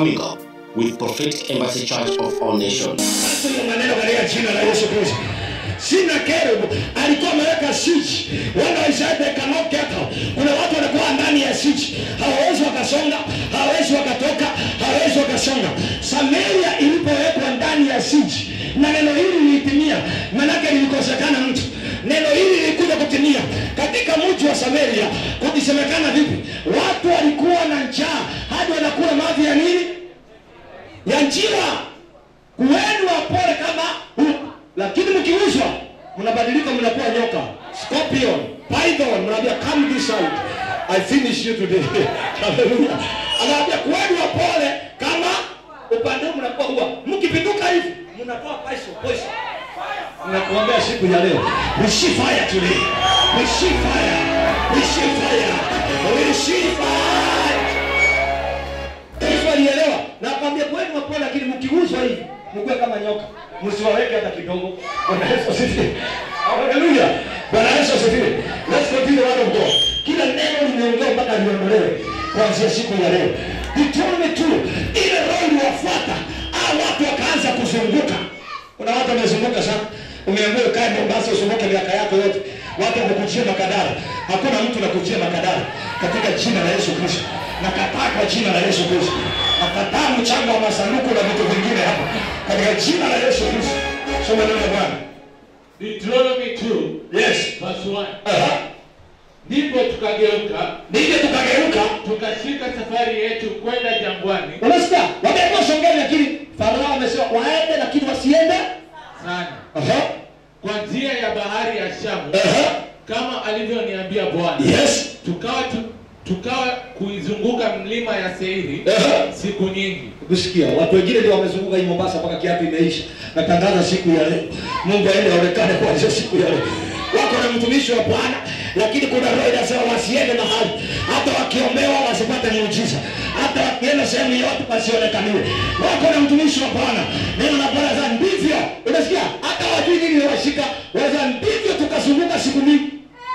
coming up with Prophetic Embassy Church of All Nations. Sasa hiyo maneno katika jina la Yesu Kristo. Sina kerubu alikuwa ameweka siege. Wana wa Israeli they cannot get out. Kuna watu wanakuwa ndani ya siege. Hawawezi wakasonga, hawawezi wakatoka, hawawezi wakasonga. Samaria ilipowekwa ndani ya siege na neno hili lilitimia, manake lilikosekana mtu. Neno hili lilikuja kutimia katika mji wa Samaria. Kukisemekana vipi? Watu walikuwa na njaa hadi wanakula mavi ya nini? Ya njiwa kuweni wapole kama huku, lakini mkiuzwa mnabadilika, mnakuwa nyoka, scorpion, python, mnaambia come this out I finish you today. Hallelujah. Anaambia kuweni wapole kama upande huu mnakuwa huwa, mkipinduka hivi mnatoa poison, poison. Nakuombea siku ya leo. Receive fire today. Receive fire. Receive fire. Receive fire. Yesu alielewa na akwambia kweli wapole, lakini mkiuzwa hivi mkuwe kama nyoka, msiwaweke hata kidogo. Bwana Yesu asifiwe. Haleluya. Bwana Yesu asifiwe. Let's continue word of God. Kila neno limeongea mpaka liondolewe kuanzia siku ya leo. Deuteronomy 2 ile roho iliwafuata, hao watu wakaanza kuzunguka. Kuna watu wamezunguka sana. Umeambiwa ukae Mombasa usumbuke miaka yako yote, watu wamekujia makadara. Hakuna mtu nakujia makadara katika jina la Yesu Kristo. Nakataa kwa jina la Yesu Kristo. Nakataa mchanga wa masanduku na vitu vingine hapa katika jina la Yesu Kristo. Soma neno la Bwana. Deuteronomy 2 Yes. verse 1. Aha. Ndipo tukageuka Nije tukageuka. tukashika safari yetu kwenda jangwani Unasikia? Wameamua songeni lakini Farao amesema waende lakini wasiende. sana Aha. kwa njia ya bahari ya Shamu Aha. kama alivyoniambia Bwana. Yes. Tukawa tu, tukawa kuizunguka mlima ya Seiri Aha. siku nyingi. kusikia watu wengine ndio wamezunguka hii Mombasa mpaka kiatu imeisha. Natangaza siku ya leo, Mungu aende aonekane kuanzia siku ya leo. Wako na mtumishi wa Bwana, lakini kuna roho inasema wasiende mahali, hata wakiombewa wasipate muujiza, hata wakienda sehemu yote wasionekaniwe. Wako na mtumishi wa Bwana, neno la Bwana za ndivyo, unasikia, hata wajui nini washika, waza ndivyo tukazunguka siku mingi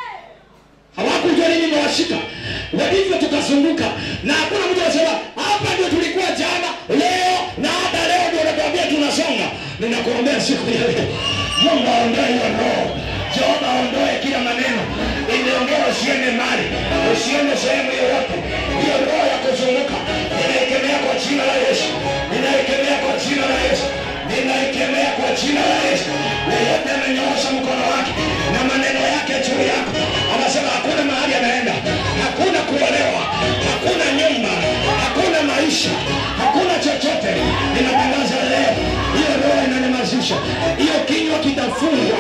hawakujua nini imewashika walivyo tukazunguka na hakuna mtu anasema hapa ndio tulikuwa jana leo na hata leo ndio natuambia tunasonga ninakuombea siku ya leo mungu aondoe hiyo roho jehova aondoe kila maneno imeongea usiende mali usiende sehemu yoyote hiyo roho ya kuzunguka ninaikemea kwa jina la yesu ninaikemea kwa jina la yesu ninaikemea kwa jina la yesu yeyote amenyoosha mkono wake na maneno yake juu yako anasema hakuna mahali anaenda hakuna kuolewa hakuna nyumba hakuna maisha hakuna chochote ninatangaza leo hiyo roho inanyamazisha hiyo kinywa kitafungwa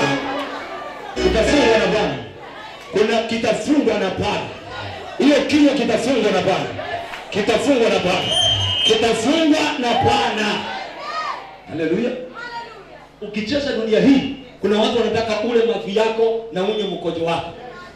kitafungwa na bwana kuna kitafungwa na bwana hiyo kinywa kitafungwa na bwana kitafungwa na bwana kitafungwa na bwana haleluya ukicheza dunia hii kuna watu wanataka ule mavi yako na unywe mkojo wako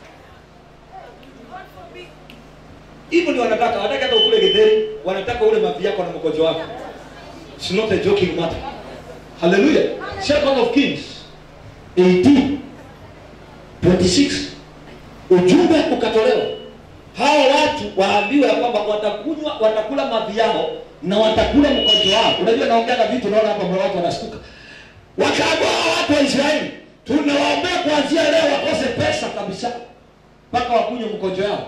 hivyo ndio wanataka wanataka hata ukule githeri wanataka ule mavi yako na mkojo wako It's not a joking matter haleluya second of kings 18 26 ujumbe ukatolewa hawa watu waambiwe ya kwamba watakunywa watakula mavi yao na watakula mkojo wao unajua naongeaga vitu naona hapa mwa watu wanastuka wakaambiwa hawa watu wa israeli tunawaombea kuanzia leo wakose pesa kabisa mpaka wakunywe mkojo yao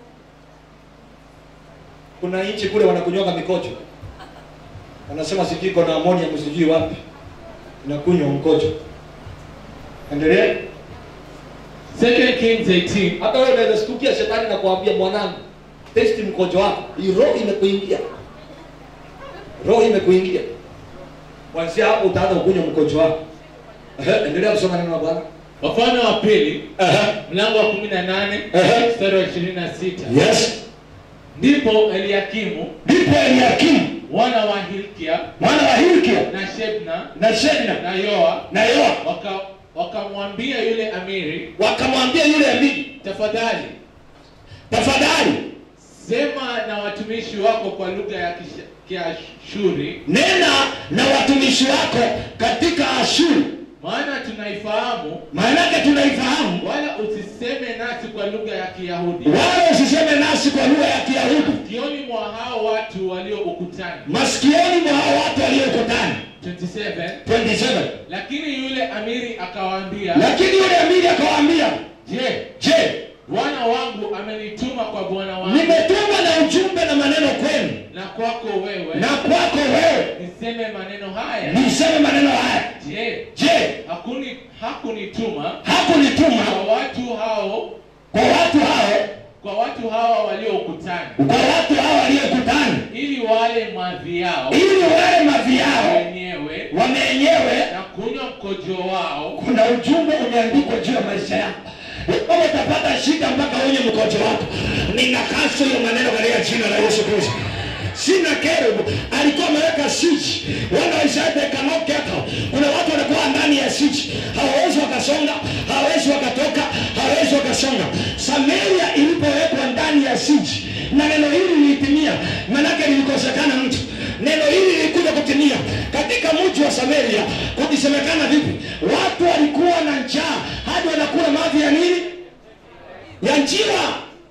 kuna nchi kule wanakunywaga mikojo wanasema sijui iko na amonia msijui wapi inakunywa mkojo endelea Second Kings 18 hata wewe unaweza stukia shetani na kuambia mwanangu testi mkojo wako hii roho imekuingia roho imekuingia kwanzia hapo utaanza kukunywa mkojo wako Ehe, endelea kusoma neno la bwana Wafalme wa pili Ehe, mlango wa 18 Ehe. mstari wa 26 yes ndipo Eliakimu ndipo eliakimu wana wa Hilkia mwana wa hilkia na Shebna na shebna na Yoa na yoa waka wakamwambia yule amiri wakamwambia yule amiri tafadhali tafadhali sema na watumishi wako kwa lugha ya Kisha- kiashuri nena na watumishi wako katika ashuru maana tunaifahamu maanake tunaifahamu wala usiseme nasi kwa lugha ya kiyahudi wala usiseme nasi kwa lugha ya kiyahudi kioni mwa hao watu walio ukutani masikioni mwa hao watu waliokutana 27 27 lakini yule amiri akawaambia lakini yule amiri akawaambia je je bwana wangu amenituma kwa bwana wangu nimetumwa na ujumbe na maneno kwenu na kwako wewe na kwako wewe niseme maneno haya niseme maneno haya je je hakuni hakunituma hakunituma kwa watu hao kwa watu hao kwa watu hawa walio ukutani kwa watu hao waliokutana ili wale madhi yao ili wale mavi yao wenyewe wamenyewe na kunywa mkojo wao kuna ujumbe umeandikwa juu ya maisha yako kama utapata shida mpaka wenye mkojo wako ninakasa hiyo maneno katika jina la yesu kristo sina kerubu alikuwa ameweka siji wana wa israeli they cannot get out. kuna watu wanakuwa ndani ya siji hawawezi wakasonga hawawezi wakatoka hawawezi wakasonga samaria ilipowekwa ndani ya siji na neno hili lilitimia manake lilikosekana mtu neno hili lilikuja kutimia katika mji wa samaria kukisemekana vipi watu walikuwa na njaa hadi wanakula mavi ya nini ya njiwa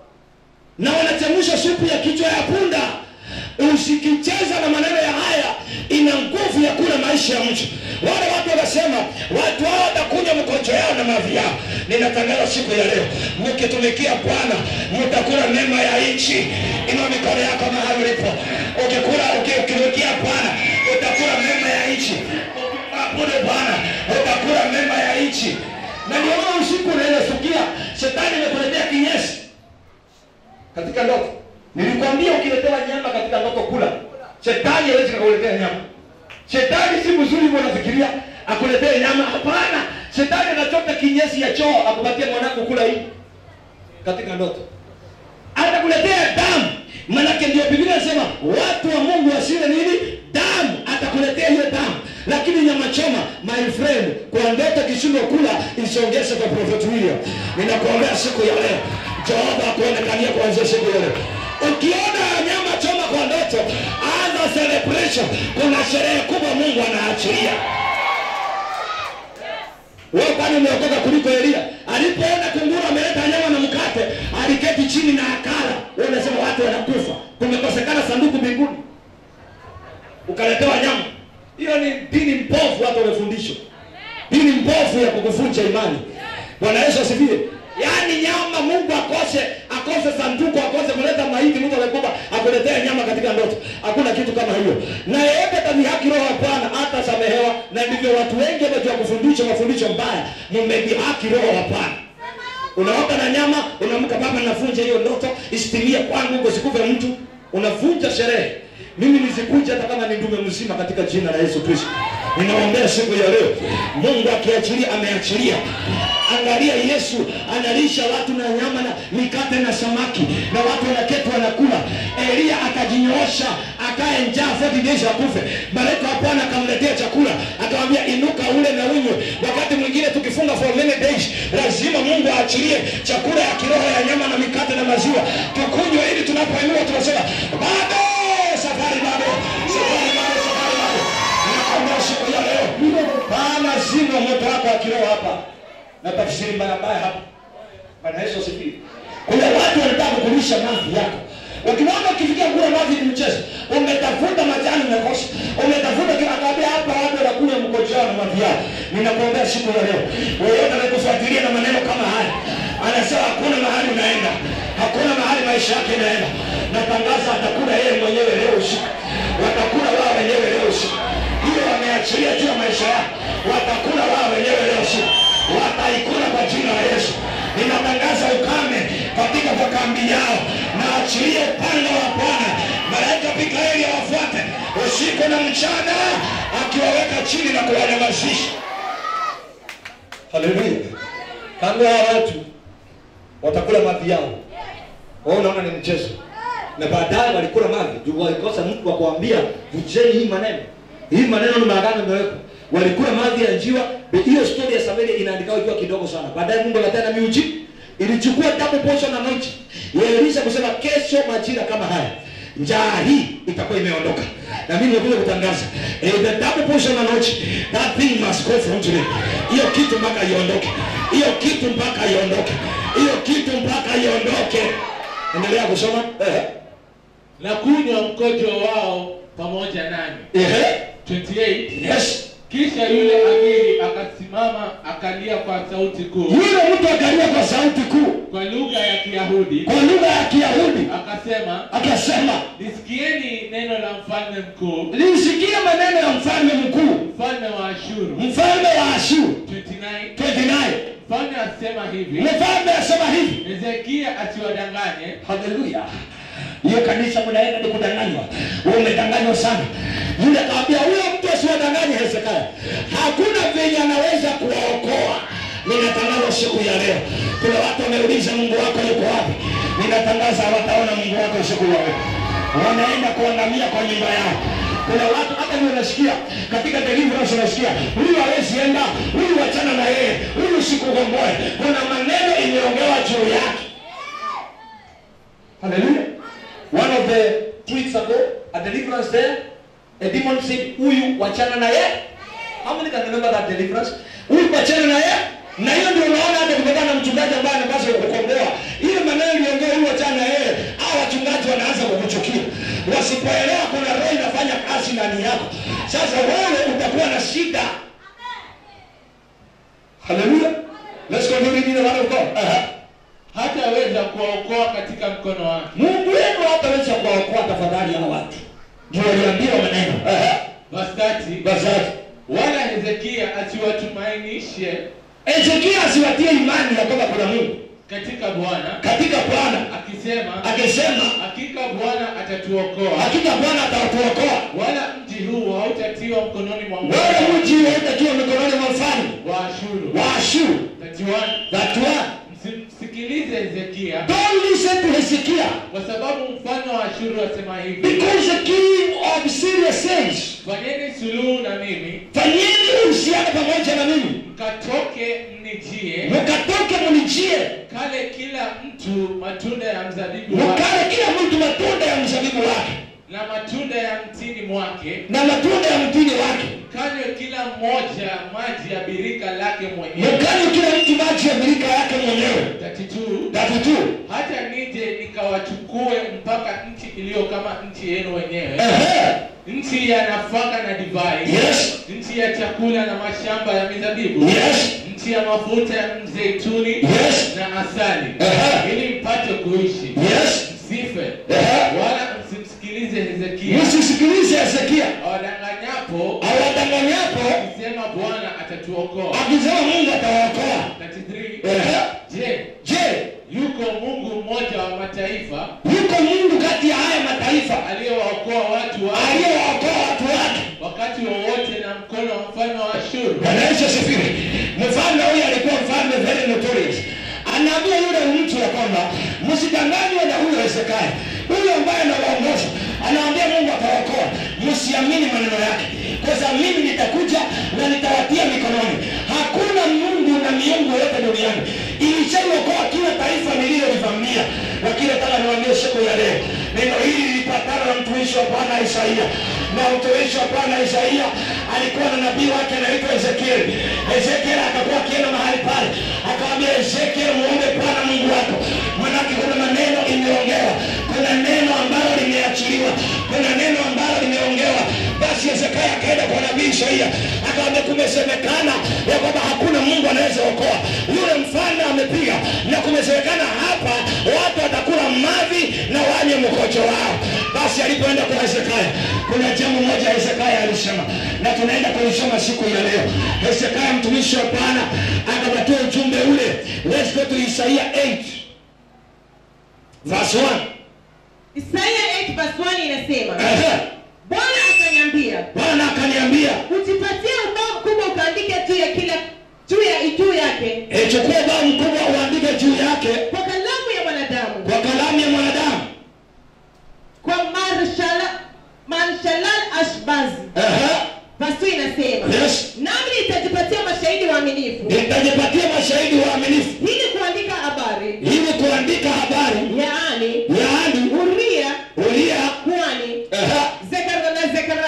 na wanachemsha supu ya kichwa ya punda usikicheza na maneno ya haya ina nguvu ya kula maisha ya mtu wale watu wanasema watu hao watakunywa mkojo yao na mavi yao ninatangaza siku ya leo mkitumikia bwana mtakula mema ya nchi inua mikono yako mahali ulipo ukikula uki- ukitumikia bwana utakula mema ya nchi abudu bwana utakula mema ya nchi na ndio maana usiku unaweza sikia shetani imekuletea kinyesi katika ndoto nilikwambia ukiletewa nyama katika ndoto kula shetani hawezi kakuletea nyama shetani si mzuri hivyo unafikiria akuletee nyama hapana shetani anachota kinyesi ya choo akupatie mwanako kula hii katika ndoto atakuletea damu manake ndio biblia inasema watu wa mungu wasile nini damu atakuletea hiyo damu lakini nyama choma my friend kwa ndoto kishindwa kula isiongeze kwa prophet william ninakuombea siku ya leo jehova akuonekania kuanzia siku ya leo ukiona nyama choma kwa ndoto anza celebration kuna sherehe kubwa mungu anaachilia wewe kwani umeokoka kuliko elia alipoona kunguru ameleta nyama na mkate aliketi chini na akala wewe unasema watu wanakufa kumekosekana sanduku mbinguni ukaletewa nyama hiyo ni dini mpofu watu wamefundishwa dini mpofu ya kukuvunja imani bwana yesu asifiwe yaani nyama mungu akose akose sanduku akose kuleta maiti mtu amekufa akuletea nyama katika ndoto hakuna kitu kama hiyo na yeyote atadhihaki roho ya bwana atasamehewa na ndivyo watu wengi wamejua kufundisha mafundisho mbaya mmedhihaki roho ya bwana unaota na nyama unaamka baba navunja hiyo ndoto isitimie kwangu huko sikufe mtu unavunja sherehe mimi nizikuja hata kama ni ndume mzima katika jina la yesu kristo ninaombea siku ya leo mungu akiachilia ameachilia angalia yesu analisha watu na nyama na mikate na samaki na watu wanaketi wanakula elia akajinyoosha akae njaa 40 days akufe malaika wa bwana akamletea chakula akamwambia inuka ule na unywe wakati mwingine tukifunga for many days lazima mungu aachilie chakula ya kiroho ya nyama na mikate na maziwa tukunywe ili tunapoinua tunasema bado safari bado safari bado safari bado nakwambia siku ya leo bana zima moto wako wa kiroho hapa na tafsiri mbaya mbaya hapa bwana yesu asifiwe kuna watu wanataka kukulisha mavi yako ukiona ukifikia kula mavi ni mchezo umetafuta majani umekosa umetafuta kila kabia hapa watu wanakunywa mkojo wao na mavi yao ninakuombea siku ya leo weyote anakufuatilia na maneno kama haya anasema hakuna mahali unaenda hakuna mahali maisha yake inaenda natangaza atakula yeye mwenyewe leo usiku watakula wao wenyewe leo usiku hiyo wameachilia juu ya maisha yao watakula wao wenyewe leo usiku wataikula kwa jina la yesu ninatangaza ukame katika makambi yao na achilie upanga wa bwana malaika mikaeli awafuate usiku na mchana akiwaweka chini na kuwanyamazisha haleluya kando ya watu watakula mavi yao wao unaona ni mchezo na baadaye walikula mavi juu walikosa mtu wa kuambia vujeni hii maneno hii maneno ni maagano imewekwa walikula mavi ya njiwa hiyo story ya samaria inaandikwa ikiwa kidogo sana baadaye mungu akatenda miuji ilichukua double portion anointing ya Elisha kusema kesho majira kama haya njaa hii itakuwa imeondoka na mimi nimekuja kutangaza eh, the double portion anointing that thing must go from today hiyo kitu mpaka iondoke hiyo kitu mpaka iondoke hiyo kitu mpaka iondoke endelea kusoma eh. na kunywa mkojo wao pamoja nami Ehe. 28 yes kisha yule amiri akasimama akalia kwa sauti kuu yule mtu akalia kwa sauti kuu kwa lugha ya kiyahudi kwa lugha ya kiyahudi akasema akasema lisikieni neno la mfalme mkuu lisikie maneno ya mfalme mkuu mfalme wa ashuru mfalme wa ashuru 29 29 mfalme asema hivi mfalme asema hivi hezekia asiwadanganye haleluya hiyo kanisa mnaenda ni kudanganywa wewe umedanganywa sana yule akawambia huyo mtu asiwadanganye hezekia hakuna venye anaweza kuwaokoa ninatangaza siku ya leo kuna watu wameuliza mungu wako yuko wapi ninatangaza hawataona mungu wako siku ya leo wanaenda kuangamia kwa nyumba yao kuna watu hata ni unasikia katika deliverance unasikia huyu hawezi enda huyu wachana na yeye huyu sikugomboe kuna maneno imeongewa juu yake Hallelujah. One of the two weeks ago, a deliverance there, a demon said, Huyu wachana na ye. How many can remember that deliverance? Huyu wachana na ye. Na hiyo ndio unaona hata kutokana na mchungaji ambaye anapaswa kukomboa. Ile maneno iliongea huyu wachana na yeye, hao wachungaji wanaanza kukuchukia. Wasipoelewa kuna roho inafanya kazi ndani yako. Sasa wewe utakuwa na shida. Hallelujah. Let's continue reading the word of God. Uh-huh. hataweza kuwaokoa katika mkono wake Mungu wenu hataweza kuwaokoa tafadhali hao watu. Ndio waliambiwa maneno. Ehe. Bastati, Basi wala hezekia asiwatumainishe Ezekia asiwatie imani ya kwamba kuna Mungu katika bwana katika Bwana, akisema akisema hakika bwana atatuokoa hakika Bwana atawatuokoa, wala mji huu hautatiwa mkononi mwa wale mfalme mji hautakiwa mikononi mwa mfalme wa ashuru wa Ashuru. 31 That one. msimsikilize hezekia Don't listen to Hezekiah kwa sababu mfalme wa ashuru asema hivi because the king of Syria says, fanyeni suluhu na mimi fanyeni uhusiano pamoja na mimi, mkatoke mnijie mkatoke mnijie, kale kila mtu matunda ya mzabibu wake mkale kila mtu matunda ya mzabibu wake na matunda ya mtini mwake na matunda ya mtini wake kanywe kila mmoja maji ya birika lake mwenyewe mkali kila mtu maji ya birika yake mwenyewe 32 tatu tu hata nije nikawachukue mpaka nchi iliyo kama nchi yenu wenyewe Ehe. nchi ya nafaka na divai Yes. nchi ya chakula na mashamba ya mizabibu Yes. nchi ya mafuta ya mzeituni Yes. na asali Ehe. ili mpate kuishi Yes. msife Ehe. wala msimsikilize hezekia msisikilize hezekia awadanganyapo awadanganyapo akisema bwana atatuokoa akisema mungu atawaokoa 33 Ehe. je je yuko mungu mmoja wa mataifa yuko mungu kati ya haya mataifa aliyewaokoa watu wake aliyewaokoa watu wake wakati wowote na mkono wa mfalme wa ashuru Bwana Yesu asifiwe. Mfalme huyu alikuwa mfalme very notorious. Anaambia yule mtu ya kwamba msidanganywe na huyo Hezekia. Huyo ambaye anawaongoza anaambia Mungu atawaokoa, msiamini maneno yake, kwa sababu mimi nitakuja na nitawatia mikononi. Hakuna Mungu na miungu yote duniani ilishaiokoa kila taifa nililolivamia. Lakini nataka niwaambie siku ya leo, neno hili lilipatana na mtumishi wa Bwana Isaia, na mtumishi wa Bwana Isaia alikuwa na nabii wake anaitwa Ezekieli. Ezekieli akakuwa akienda mahali pale, akamwambia Ezekieli, muombe Bwana Mungu wako, manake kuna maneno imeongewa, kuna neno ambalo limeachiliwa, kuna neno ambalo limeongewa. Basi Hezekia akaenda kwa nabii Isaia akamwambia, kumesemekana ya kwamba hakuna Mungu anaweza okoa. Yule mfalme amepiga na kumesemekana hapa watu watakula mavi na wanywe mkojo wao. Basi alipoenda kwa Hezekia, kuna jambo moja Hezekia alisema, na tunaenda kulisoma siku ya leo. Hezekia mtumishi wa Bwana akapatia ujumbe ule. Let's go to Isaiah 8 verse 1. Isaya 8 verse 1 inasema Ehe. Bwana akaniambia Bwana akaniambia ujipatie ubao mkubwa ukaandike juu ya kila juu ya juu yake e, chukua ubao mkubwa uandike juu yake kwa kalamu ya mwanadamu kwa kalamu ya mwanadamu. kwa marshala marshalal ashbazi Ehe. verse 2 inasema Yes. nami nitajipatia mashahidi waaminifu Nitajipatia mashahidi waaminifu ili kuandika habari ili kuandika habari yaani yaani uria Uria kwani ehe, Zekar- na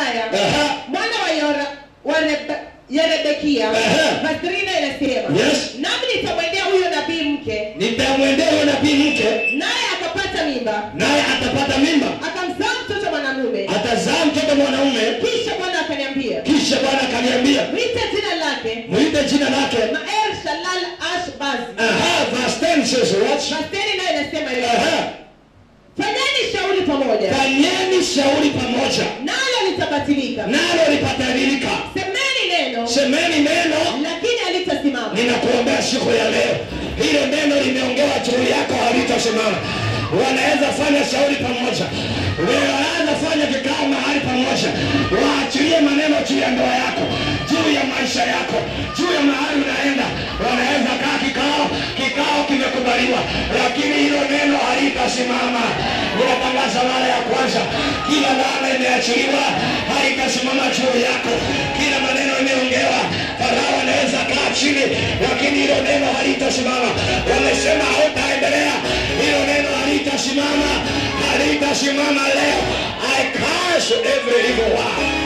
ya Rebekia Ehe. verse 3 inasema Yes. nami nitamwendea huyo nabii mke nitamwendea huyo nabii mke naye akapata mimba naye atapata mimba akamzaa mtoto mwanamume atazaa mtoto mwanaume kisha bwana akaniambia kisha bwana akaniambia mwite jina lake mwite jina lake maer shalal ashbaz Aha, verse 10 says what? basteni nayo inasema hivi Aha. fanyeni shauri pamoja fanyeni shauri pamoja nalo litabatilika nalo lipatabirika semeni neno semeni neno lakini halitasimama ninakuombea siku ya leo hilo neno limeongewa juu yako halitasimama wanaweza fanya shauri pamoja wanaweza fanya kikao mahali pamoja waachilie maneno juu ya ndoa yako juu ya maisha yako juu ya mahali unaenda wanaweza kaa kikao kikao kimekubaliwa lakini hilo neno halitasimama ninatangaza mara ya kwanza kila laana imeachiliwa haitasimama juu yako kila maneno imeongewa farao anaweza kaa chini lakini hilo neno halitasimama wamesema hautaendelea hilo neno halitasimama halitasimama leo i curse every evil word